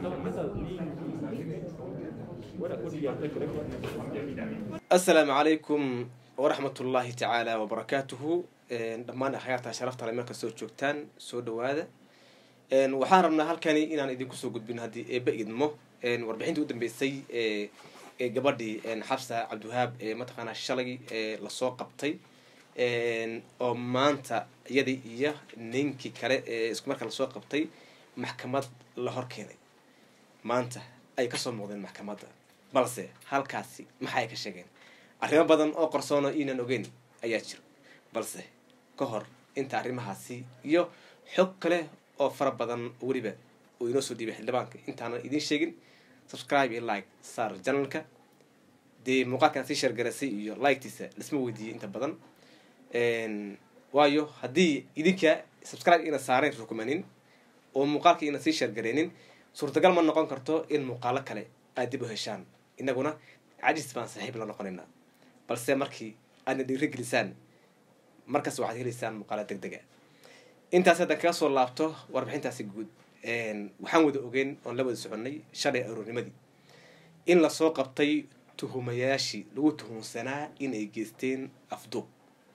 asalaamu calaykum waraxmat ullaahi tacaala wabarakaatuhu dhammaan akhyaarta sharafta le meel kastoo joogtaan soo dhawaada waxaan rabnaa halkani inaan idinku soo gudbin haddii eeba idmo warbixintii u dambeysay ee gabadhii xabsa cabdiwahaab ee mataqaanaa shalay ee lasoo qabtay oo maanta iyadii iyo ninkii kale ee isku markaa lasoo qabtay maxkamad la hor keenay maanta ay kasoo muuqdeen maxkamadda balse halkaasi maxa ay ka sheegeen arrimo badan oo qarsoono iinan ogeyn ayaa jira balse ka hor inta arrimahaasi iyo xog kale oo fara badan weliba uu inoo soo dhiibay xildhibaanka intaanan idiin sheegin subscribe iyo like saar janalka dee muuqaalkan sii sheergaraysay iyo liketiisa lasma weydiiyey inta badan waayo haddii idinka subscribe ina saarayn rukumanin oo muuqaalka ina sii sheergareynin suurtagal ma noqon karto in muuqaalo kale aad dib u heshaan inaguna cajis baan saaxiib la noqonaynaa balse markii aadna dhiirigelisaan markas waxaad helaysaan muuqaalo deg dega intaas haddaan kaga soo laabto warbixintaasi guud waxaan wada ogeyn oon la wada soconnay shalay aroornimadii in lasoo qabtay tuhumayaashii lagu tuhunsanaa inay geysteen afduub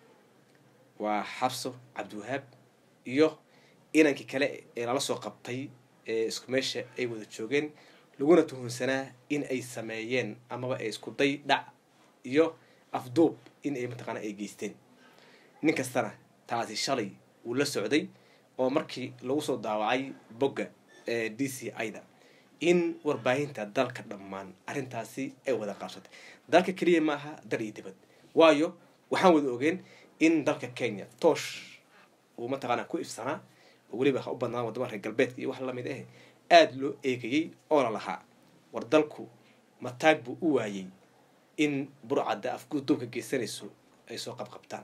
waa xabso cabdiwahaab iyo inankii kale ee lala soo qabtay ee isku meesha ay wada joogeen laguna tuhunsanaa in ay sameeyeen amaba ay isku day dhac iyo afduub in ay mataqaana ay geysteen nin kastana taasi shalay uu la socday oo markii lagu soo daawacay bogga ee d c ida in warbaahinta dalka dhammaan arrintaasi ay wada qaabsatay dalka keliya ma aha dal iyo dibad waayo waxaan wada ogeen in dalka kenya toosh uu mataqaana ku ifsanaa oo weliba ha u badnaan wadamada reer galbeedka iyo wax lamid ah aada loo eegayey oo la lahaa war dalku mataag buu u waayey in burcadda afguduubka geysanayso ay soo qabqabtaan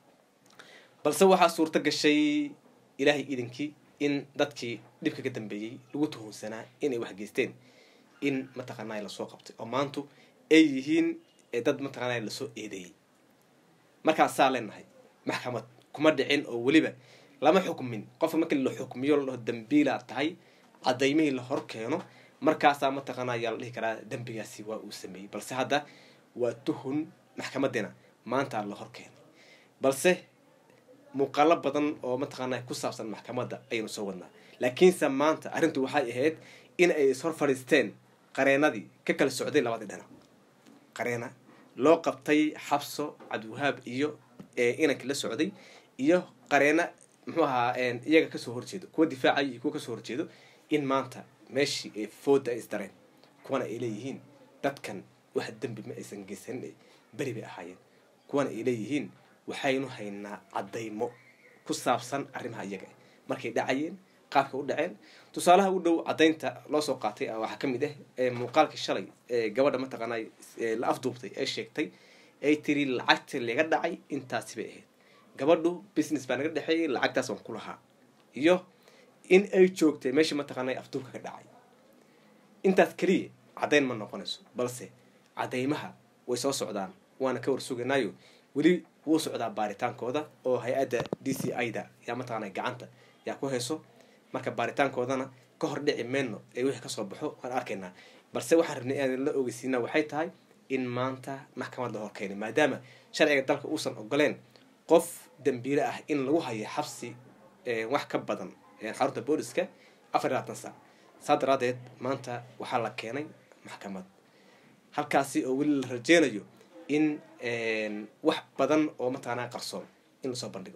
balse waxaa suurto gashay ilaahay idinkii in dadkii dhibka ka dambeeyey lagu tuhunsanaa inay wax geysteen in mataqaanaa lasoo qabtay oo maantu ay yihiin dad mataqaanaa lasoo eedeeyey markaasaa leenahay maxkamad kuma dhicin oo weliba lama xukmin qofka markii la xukmiyo la dhaho dambiilaa tahay cadaymihii la hor keeno markaasaa mataqaana ayaa la dhihi karaa dembigaasi waa uu sameeyey balse hadda waa tuhun maxkamadina maanta la hor keenay balse muuqaalo badan oo mataqaana ku saabsan maxkamadda ayaynu soo wadnaa laakiinse maanta arrintu waxay ahayd in ay ishor fadhiisteen qareenadii ka kala socday labadii dhinac qareena loo qabtay xabso cabdiwahaab iyo inankii la socday iyo qareena muxuu ahaa iyaga kasoo horjeedo kuwa difaacay iyo kuwa kasoo horjeedo in maanta meeshii ay fooda ay isdareen kuwana ay leeyihiin dadkan wax dembi ma aysan geysanin beri bay ahaayeen kuwana ay leeyihiin waxaynu haynaa caddaymo ku saabsan arrimaha iyaga markay dhacayeen qaabka u dhaceen tusaalaha u dhow caddaynta loo soo qaatay waxaa ka mid ah muuqaalkii shalay ee gabadha mataqaanaa la afduubtay ee sheegtay ay tiri lacagta laga dhacay intaasi bay ahayd gabadhu business baa naga dhexeeyay lacagtaas waan ku lahaa iyo in ay joogtay meeshii mataqaana afduubka ka dhacay intaas keliya caddayn ma noqonayso balse caddaymaha way soo socdaan waana ka warsuganaayo weli wuu socdaa baaritaankooda oo hay-adda d c ida yaa mataqaana gacanta yaa ku hayso marka baaritaankoodana ka hor dhici meyno ee wixii kasoo baxo waan arkaynaa balse waxaan rabnay inaan la ogeysiina waxay tahay in maanta maxkamad la hor keenay maadaama sharciga dalka uusan ogoleen qof dambiile ah in lagu hayo xabsi wax ka badan xarunta booliska afar iyo labaatan saac saa daraadeed maanta waxaa la keenay maxkamad halkaasi oo weli la rajeynayo in wax badan oo mataqaanaa qarsoon in lasoo bandhigo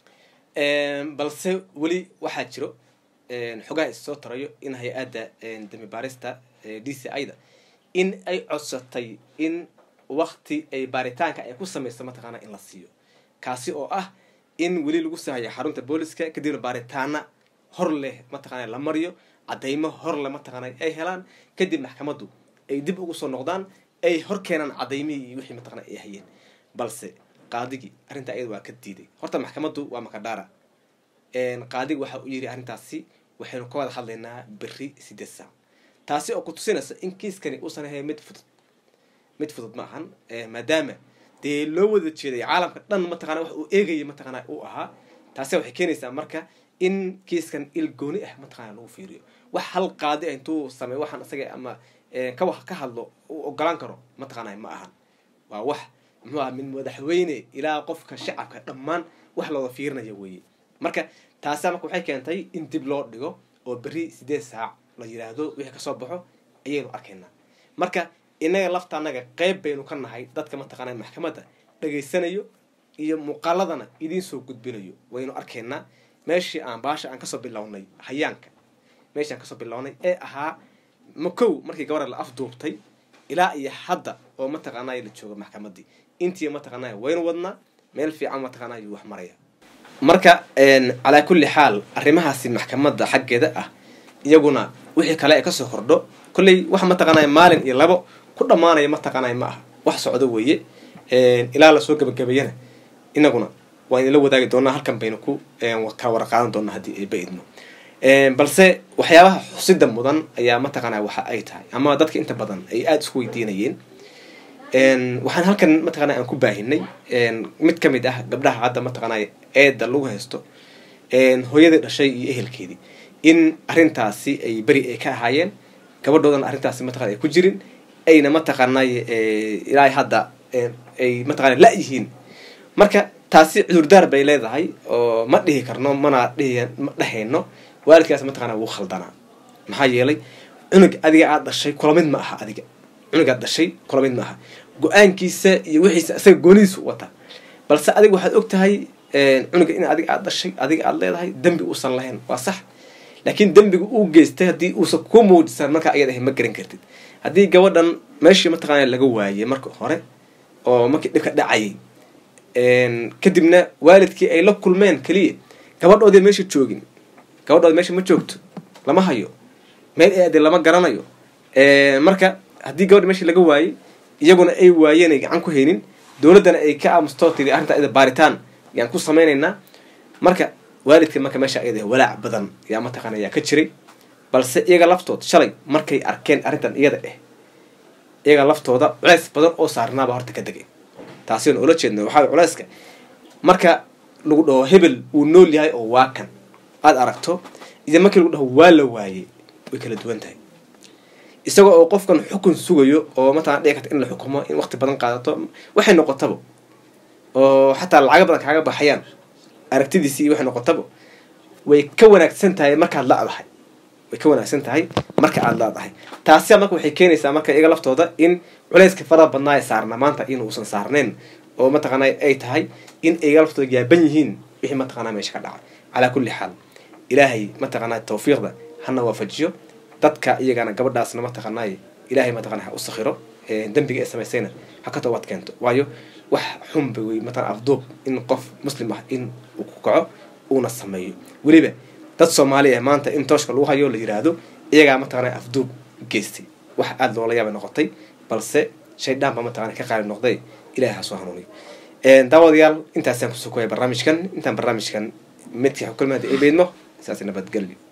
balse weli waxaa jiro xogaha is soo tarayo in hay-adda dambi baarista d c ida in ay codsatay in wakti ay baaritaanka ay ku sameyso mataqaanaa in la siiyo kaasi oo ah in weli lagu sahayo xarunta booliska kadibna baaritaana hor leh mataqaana la mariyo caddaymo hor leh mataqaana ay helaan kadib maxkamaddu ay dib ugu soo noqdaan ay hor keenaan cadaymihii iyo wixii mataqana ay hayeen balse qaadigii arrintaa iyada waa ka diiday horta maxkamaddu waa makadhaara qaadigi waxa uu yidhi arrintaasi waxaynu ka wada hadlaynaa beri sideed saac taasi oo ku tusinaysa in kiiskani uusan ahayn mid fudud mid fudud ma ahan maadaama dee loo wada jeeday caalamka dhan mataqana wax uu eegayay mataqana uu ahaa taasi waxay keenaysaa marka in kiiskan il gooni ah mataqana lagu fiiriyo wax hal qaadi ah intuu sameey waxaan isaga ama ka ka hadlo uu ogolaan karo mataqaana ma ahan waa wax muxuu aha min madaxweyne ilaa qofka shacabka dhammaan wax looda fiirinaya weeye marka taasa marka waxay keentay in dib loo dhigo oo berri sideed saac la yidhaahdo wixii kasoo baxo ayaynu arkaynaa marka inaga lafta anaga qeyb baynu ka nahay dadka mataqaana maxkamadda dhegaysanayo iyo muuqaaladana idiin soo gudbinayo waynu arkaynaa meeshii aan baasha aan kasoo bilownay hayaanka meeshii aan kasoo bilownay ee ahaa makow markii gabadha la afduubtay ilaa iyo hadda oo mataqaanay la jooga maxkamaddii intii mataqaanay waynu wadnaa meel fiican mataqaanay wax maraya marka calaa kulli xaal arrimahaasi maxkamadda xaggeeda ah iyaguna wixii kale ee kasoo kordho kolley wax mataqaanay maalin iyo labo ku dhammaanaya mataqaanay ma aha wax socdo weeye ilaa lasoo gabagabeeyana inaguna waa idinla wadaagi doonaa halkan baynu ku kala warqaadan doonaa haddii ayba idmo balse waxyaabaha xusida mudan ayaa mataqaanaa waxa ay tahay ama dadka inta badan ay aada isku weydiinayeen waxaan halkan mataqana aan ku baahinay mid kamid ah gabdhaha hadda mataqaanay eeda lagu haysto hooyadii dhashay iyo ehelkeedii in arrintaasi ay beri ay ka ahaayeen gabadhoodana arrintaasi mataqana ay ku jirin ayna mataqaanay ilaa hadda ay mataqana la-yihiin marka taasi cudurdaar bay leedahay oo ma dhihi karno mana dhihi ma dhehayno waalidkaas mataqana wuu khaldanaa maxaa yeelay cunug adiga aada dhashay kula mid ma aha adiga cunug aad dhashay kula mid ma aha go-aankiisa iyo wixiisa isaga goonidiisu wata balse adiga waxaad og tahay cunuga in adiga aada dhashay adiga aada leedahay dembi uusan lahayn waa sax laakiin dembiga uu geystay haddii uusan ku muujisan markaa ayad ahay ma garan kartid haddii gabadhan meeshii mataqaana laga waayey marka hore oo markii dhibka dhacayay kadibna waalidkii ay la kulmeen keliya gabadhoodii meesha joogin gabadhoodi meesha ma joogto lama hayo meel eade lama garanayo marka haddii gabadha meesha laga waayey iyaguna ay waayeen ay gacan ku haynin dowladdana ay ka aamustoo tiri arrinta ida baaritaan yaan ku samaynaynaa marka waalidka marka meesha ayada walaac badan yaa mataqaana yaa ka jiray balse iyaga laftood shalay markay arkeen arrintan iyada eh iyaga laftooda culeys badan oo saarnaaba horta ka degay taasina oola jeedna waxaa culeyska marka lagu dhaho hebel wuu nool yahay oo waa kan aada aragto iyo markii lagu dhaho waa la waayey way kala duwan tahay isaga oo qofkan xukun sugayo oo mataqana dhici karta in la xukumo in waqti badan qaadato waxay noqotaba oo xataa lacaga badan kaaga baxayaan aragtidiisi iyo waxay noqotaba way ka wanaagsan tahay markaad la-dahay way ka wanaagsan tahay marka aada la-dahay taasi marka waxay keenaysaa marka iyaga laftooda in culeyska faraha badnaa ee saarna maanta in uusan saarnayn oo mataqaana ay tahay in iyaga laftooda yaaban yihiin wixii mataqana meesha ka dhacay calaa kulli xaal ilaahay mataqaana tawfiiqda hana waafajiyo dadka iyagana gabadhaasna mataqaanay ilaahay mataqana ha u sakhiro dembiga ee samaysayna ha ka toobad keento waayo wax xunba wey mataqana afduub in qof muslim ah in uu ku kaco uuna sameeyo weliba dad soomaali ah maanta in tooshka lagu hayo la yiraahdo iyagaa mataqana afduub geystay wax aada loola yaabay noqotay balse shaydaan baa mataqana ka qaali noqday ilahay ha soo hanuuniyo daawadayaal intaasaan kusoo koya barnaamijkan intaan barnaamijkan midkii xukulmaada ay beydmo saas nabadgelyo